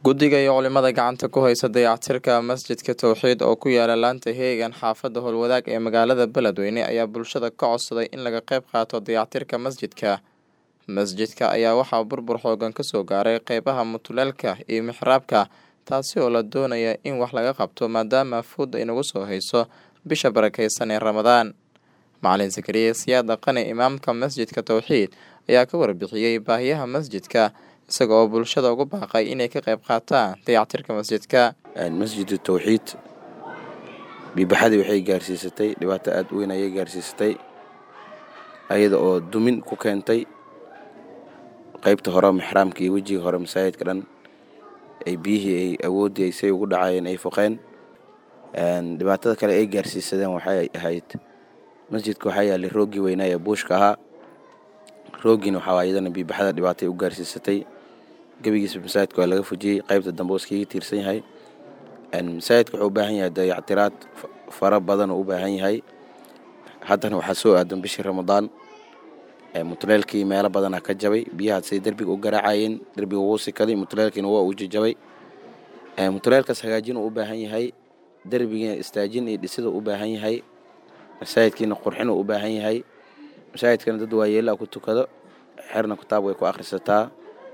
Guddiga iyo culimada gacanta ku haysta dayactirka masjidka Tawxiid oo ku yaala laanta Heegan xaafadda Howlwadaag ee magaalada Beledweyne ayaa bulshada ka codsaday in laga qayb qaato dayactirka masjidka. Masjidka ayaa waxaa burbur xoogan ka soo gaaray qeybaha mutuleelka iyo mixraabka taasi oo la doonaya in wax laga qabto maadaama food ay nagu soo hayso bisha barakeysan ee Ramadaan. Macalin Zakariya Siyaad Dhaqane imaamka masjidka Tawxiid ayaa ka warbixiyey baahiyaha masjidka isaga oo bulshada ugu baaqay inay ka qayb qaataan dayactirka masjidka. masjidu tawxiid biibaxadii waxay gaarsiisatay dhibaato aada u weyn ayay gaarsiisatay ayada oo dumin ku keentay qeybta hore mixraamka iyo wejiga hore masaajidka dhan ay biyihii ay awooddii ay say ugu dhacayeen ay foqeen dhibaatada kale ay gaarsiisadeen waxay ahayd masjidka waxaa yaallay rooggii weynaa ee buushka ahaa rooggiina waxaa iyadana biibaxada dhibaatay u gaarsiisatay gebigiisa masaajidka waa laga fujiyey qaybta dambe oo iskaga tiirsan yahay masaajidka wuxuu u baahan yahay dayactiraad fara badan oo u baahan yahay haddana waxaa soo aadan bishii ramadaan mutuleelkii meelo badanaa ka jabay biyahaasay derbiga u garaacayeen derbiga wuu sikaday mutuleelkiina waa uu jajabay mutuleelkaas hagaajin uu u baahan yahay derbigiina istaajin iyo dhisida u baahan yahay masaajidkiina qurxin uu u baahan yahay masaajidkana dad waayeelaa ku tukado xerna kitaab way ku akhrisataa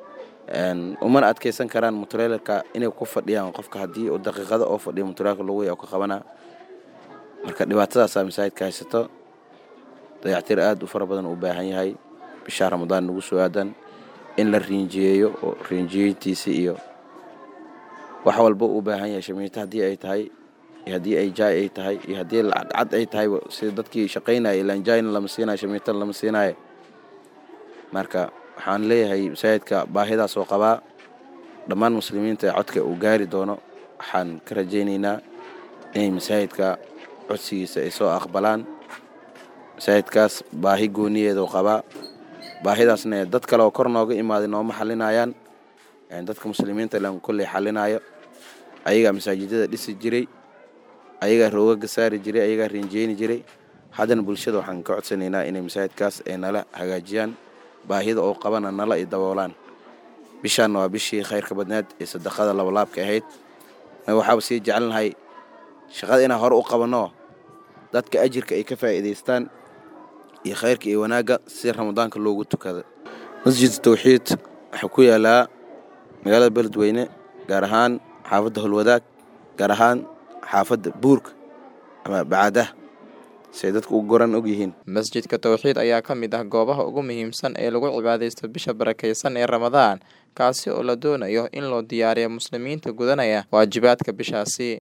umana adkeysan karaan mutuleelka inay ku fadhiyaan qofka haddii uu daqiiqado oo fadhiyo mutuleelka lagu oo ka qabanaa marka dhibaatadaasaa masaajidka haysato dayactir aada u fara badan u baahan yahay bishaa ramadaan nagu soo aadan in la riinjiyeeyo oo riinjiyeyntiisi iyo wax walba u baahan yahay shamiito haddii ay tahay iyo haddii ay jaay ay tahay iyo haddii lacagcad ay tahay sida dadkii shaqaynaya ilaan jaayna lama siinayo shamiitana lama siinayo marka waxaan leeyahay masaajidka baahidaas oo qabaa dhammaan muslimiinta ee codka uu gaari doono waxaan ka rajaynaynaa inay masaajidka codsigiisa ay soo aqbalaan masaajidkaas baahi gooniyeedoo qabaa baahidaasna dad kale oo kor nooga imaaday nooma xalinayaan dadka muslimiinta ilaan kolley xalinaayo ayagaa masaajidada dhisi jiray ayagaa roogaga saari jiray ayagaa riinjeyni jiray haddana bulshada waxaan ka codsanaynaa inay masaajidkaas ay nala hagaajiyaan baahida oo qabana nala i daboolaan bishaanna waa bishii khayrka badneed ee sadaqada labalaabka ahayd waxaaba sii jecelnahay shaqada inaan hore u qabanno dadka ajirka ay ka faa'iidaystaan iyo khayrka iyo wanaagga si ramadaanka loogu tukada masjid tawxiid waxaa ku yaalaa magaalada beledweyne gaar ahaan xaafadda holwadaag gaar ahaan xaafadda buurka ama bacaadah siay dadku u goran og yihiin masjidka tawxiid ayaa ka mid ah goobaha ugu muhiimsan ee lagu cibaadaysto bisha barakeysan ee ramadaan kaasi oo la doonayo in loo diyaariyo muslimiinta gudanaya waajibaadka bishaasi